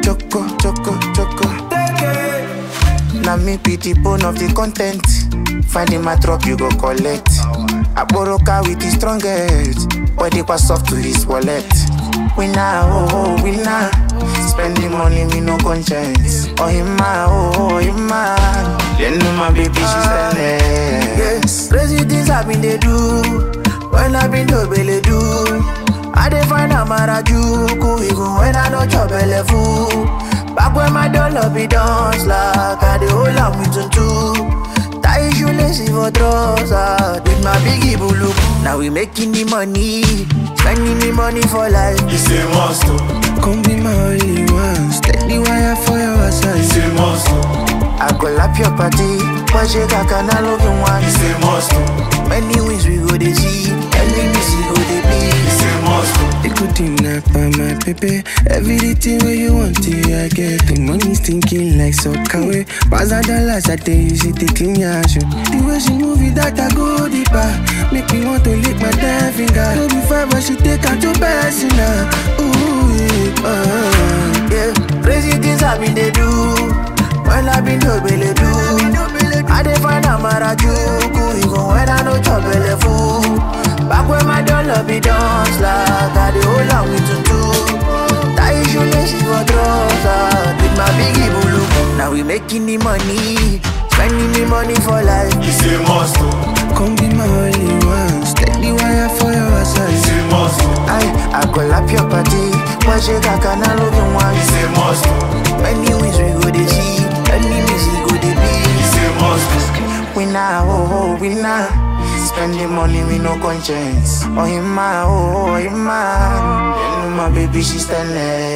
choco, choco, choco. Now me be the bone of the content. Finding my drop, you go collect. I borrow car with the strongest. Body was soft to his wallet. Winner, oh, oh, winner. Spending money, me no conscience. Oh, him, ma, oh, oh, him, man. Then know my baby, she's standing. Yes, crazy things I been they do. When I been to belly do. I dey find a marajuku even when I no chop belle full. Back when my dollar be dance like I dey hold am with tutu. Tie shoelace for trouser with my biggie bulu. Now we making the money, spending the money for life. It's a must, oh. Come be my only one, steady wire for your side. It's a must, oh. I go lap your party. Watch your caca, now love you one. It's a must, oh. Many wins we go dey see, enemies we go dey be. It's a must, oh. You could kidnap by my baby. Everything where you want to, I get. The money's thinking like soccer way. Pass a dollars a day, you see the clean your shoe. The way she move it, that I go deeper. Make me want to lick my damn finger. No be five, but she take her to personal. Ooh, yeah, uh, yeah. Crazy things I been they do. When I been to belly do. I dey find a marajuku, even when I no chop belle full. Back when my dollar be dance like I dey hold am with tutu. Tie shoelace for trouser with my biggie bulu. Now we making the money, spending the money for life. It's a must, oh. Come be my only one, steady wire for your It's side. a must, oh. I, I go lap your party. Watch your caca, now love you one. It's a must, oh. Many wins we go dey see, enemies we go dey be. It's a must, oh. Winner, oh, oh, winner. Spending money with no conscience. Oh, him, ma, oh, oh, him, man. Then know my baby, she's standing.